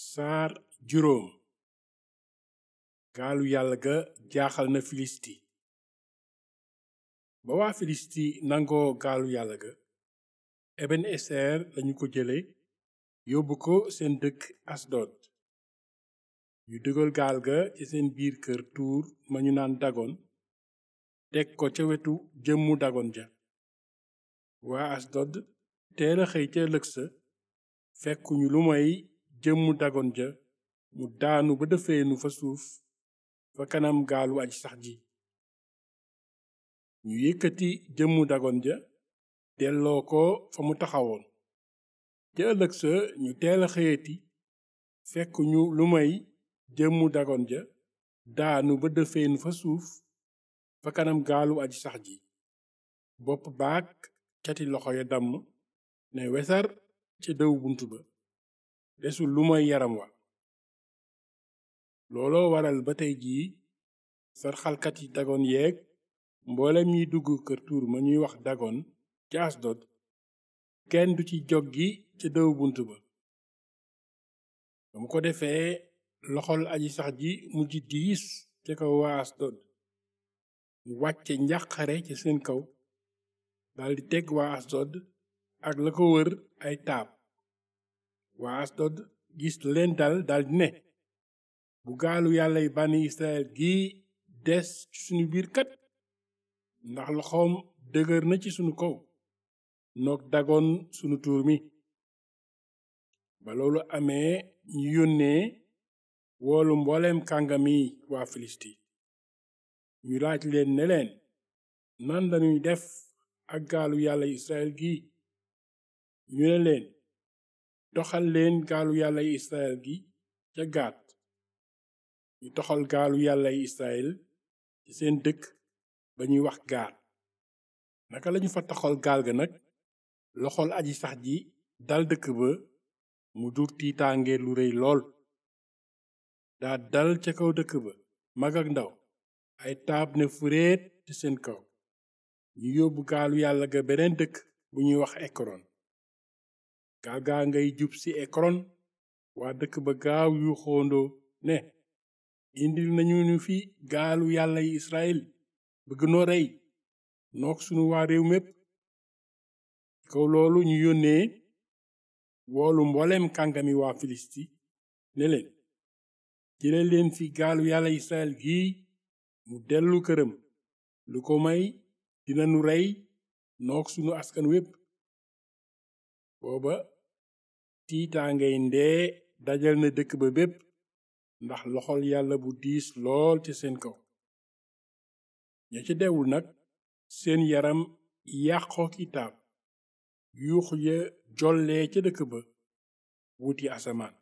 saar juróom gaalu yàlla ga jaaxal na filisti ba waa filisti nangoo gaalu yàlla ga eben eser lañu ko jële yóbbu ko seen dëkk asdod ñu dugal gaal ga ci seen biir kër tuur ma ñu naan dagon teg ko ca wetu jëmmu dagon ja waa asdod teela xëy ca ëllëg sa fekkuñu lu may jëmmu dagon ja mu daanu ba dëfeenu fa suuf fa kanam gaalu aji sax ji ñu yëkkati jëmmu dagon ja delloo ko fa mu taxawoon ca ëllëg sa ñu teela xëyati fekkuñu lu may jëmmu dagon ja daanu ba dëfeenu fa suuf fa kanam gaalu aji sax ji bopp baak cati loxo ya damm ne wesar ca dëw bunt ba desul lu moy yaram wa looloo waral ba tey jii sarxalkat yi dagon yeeg mboolem ñiy dugg kër tuur ma ñuy wax dagon ca asdod kenn du ci joggi ca dëw bunt ba ba mu ko defee loxol aji sax ji mujj diis ca kaw waa asdod mu wàcce njàqare ci seen kaw daldi teg waa asdod ak la ko wër ay taab waa asdod gis leen dal daldi ne bu gaalu yàllay bànni israel gi des ci sunu biir kat ndax loxoom dëgër na ci sunu kaw noog dagoon sunu tuur mi ba loolu amee ñu yónnee woolu mbooleem kàngami waa filisti ñu laaj leen ne leen nan lañuy def ak gaalu yàlla israel gi ñu ne leen toxal leen gaalu yàlla israel gi ca gaat ñu toxal gaalu yàlla israel ci seen dëkk ba ñuy wax gaat naka lañu fa toxal gaal ga nag loxol aji sax ji dal dëkk ba mu dur tiitaange lu rëy lool daa dal ca kaw dëkk ba mag ak ndaw ay taab ne fureet ci seen kaw ñu yóbbu gaalu yàlla ga beneen dëkk bu ñuy wax ekron gaal gaa ngay jub ci ekron waa dëkk ba gaaw yu xoondoo ne indil nañu ñu fi gaalu yàlla yi israel bëgg noo rey nook sunu waa réew mépp kaw loolu ñu yónnee woolu mbooleem kàngami waa filisti ne leen jële leen fi gaalu yàlla israel gii mu dellu këram lu ko may dinanu rey nook sunu askan wépp booba tiitaangay ndee dajal na dëkk ba bépp ndax loxol yàlla bu diis lool ci seen kaw ña ca dewul nag seen yaram yàqoo ki taab yuux ya jollee ca dëkk ba wuti asamaan